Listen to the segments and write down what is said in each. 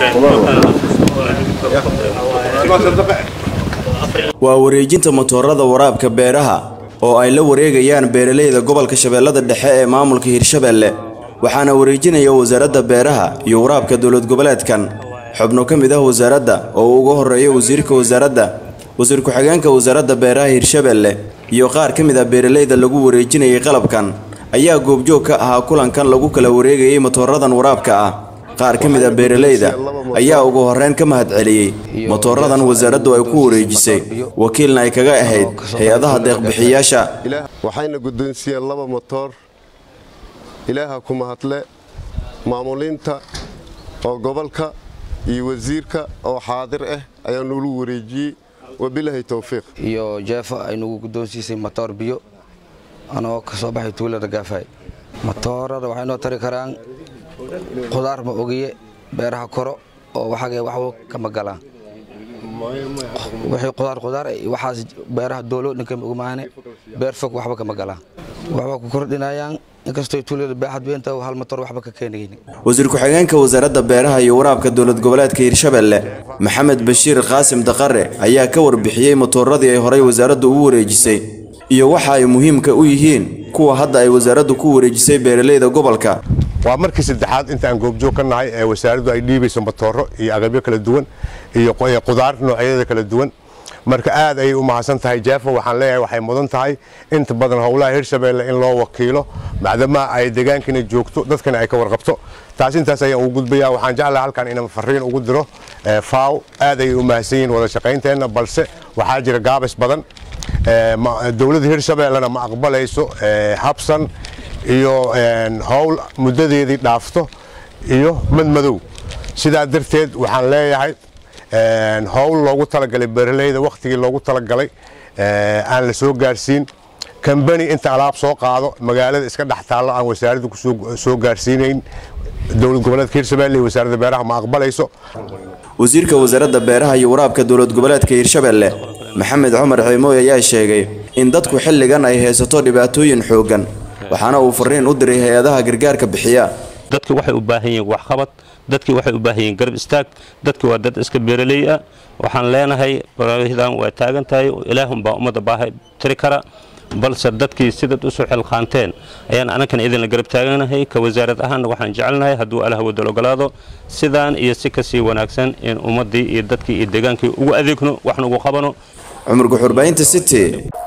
waa wareejinta matoorada waraabka beeraha oo ay la wareegayaan beeralayda gobolka shabeellada dhexe ee maamulka hirshabeelle waxaana wareejinaya wasaaradda beeraha iyo waraabka dowlad goboleedkan xubno ka mid ah wasaaradda oo uu uga horreeya wasiirka wasaaradda wasiir ku-xigeenka wasaaradda beeraha hirshabeelle iyo qaar ka mid ah beeralayda lagu wareejinayay qalabkan ayaa goobjoog ka ahaa kulankan lagu kala wareegayay matooradan waraabka ah qaar ka mid ah beeralayda ayaa ugu horreyn ka mahad celiyey matooradan wasaaraddu ay ku wareejisay wakiilna ay kaga ahayd hay-adaha deeqbixiyaasha waxayna guddoonsiiyeen laba motoor ilaaha ku mahadle maamuliinta oo gobolka iyo wasiirka oo xaadir ah ayaa nuulu wareejiyey wabilaahi towfiiq iyo jeefo ay nagu guddoonsiisay matoor biyo anoo ka soo baxay tuulada gaafay matoorada waxay noo tari karaan qudaar ma ogiye beeraha koro oo waxagee waxba kama galaan wixii qudaar qudaar waxaas beeraha doolo ninka ogmaane beer fog waxba kama galaan waxba ku kordhinayaan inkastoo tuulada baaxad weynta hal matoor waxba ka keenaynin wasiir ku-xigeenka wasaaradda beeraha iyo waraabka dowlad goboleedka hirshabeelle maxamed bashiir qaasim daqare ayaa ka warbixiyey matooradii ay horay wasaaraddu ugu wareejisay iyo waxa ay muhiimka u yihiin kuwa hadda ay wasaaraddu ku wareejisay beeralayda gobolka waa markii saddexaad inta aan goobjoog ka nahay ee wasaaraddu ay dhiibayso matooro iyo agabyo kala duwan iyo qudaar noocyada kala duwan marka aad ayay u mahadsan tahay jaafa waxaan leeyahay waxay mudan tahay inta badan howlaha hirshabeelle in loo wakiilo macdamaa ay deegaankina joogto dadkana ay ka warqabto taas intaas ayaan ugu gudbayaa waxaan jeclahay halkan inaan fariin ugu diro faaw aad ayay u mahadsan yihiin wada shaqaynteenna balse waxaa jira gaabis badan dowladda hirshabeellena ma aqbalayso habsan iyo howl muddadeedii dhaafto iyo madmadow sidaa darteed waxaan leeyahay howl loogu talagalay beeralayda wakhtigii loogu talagalay aan la soo gaarsiin kambani inta alaab soo qaado magaalada iska dhex taallo aan wasaaradda kusoo gaarsiinayn dowlad goboleedka hirshabelle iyo wasaaradda beeraha ma aqbalayso wasiirka wasaaradda beeraha iyo waraabka dowlad goboleedka hirshabeelle maxamed cumar ciimooy ayaa sheegay in dadku xilligan ay haysato dhibaatooyin xooggan waxaana uu fariin u diray hay-adaha gargaarka bixiya dadki waxay u baahan yihiin waxqabad dadki waxay u baahan yihiin garab istaag dadki waa dad iska beeraley ah waxaan leenahay baraahidan waa taagan tahay ilaahunbaa ummadda baaha tiri kara balse dadkii sidaad usoo xilqaanteen ayaan anankana idinla garab taaganahay ka wasaarad ahaanna waxaan jecelnahay hadduu allah wadal ogolaado sidaan iyo si kasii wanaagsan in ummaddii iyo dadkii iyo deegaankii ugu adeegno waxna ugu qabano cumar guxurbaynta city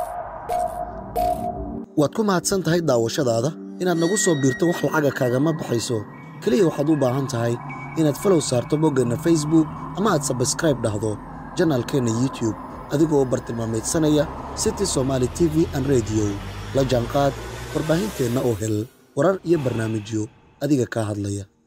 waad ku mahadsan tahay daawashadaada inaad nagu soo biirto wax lacaga kaagama baxayso keliya waxaad u baahan tahay inaad falow saarto boggeenna facebook ama aad sabskraib dhahdo janaalkeenna youtube adigoo bartilmaameedsanaya city somaali t v an rediyo la jaanqaad warbaahinteenna oo hel warar iyo barnaamijyo adiga kaa hadlaya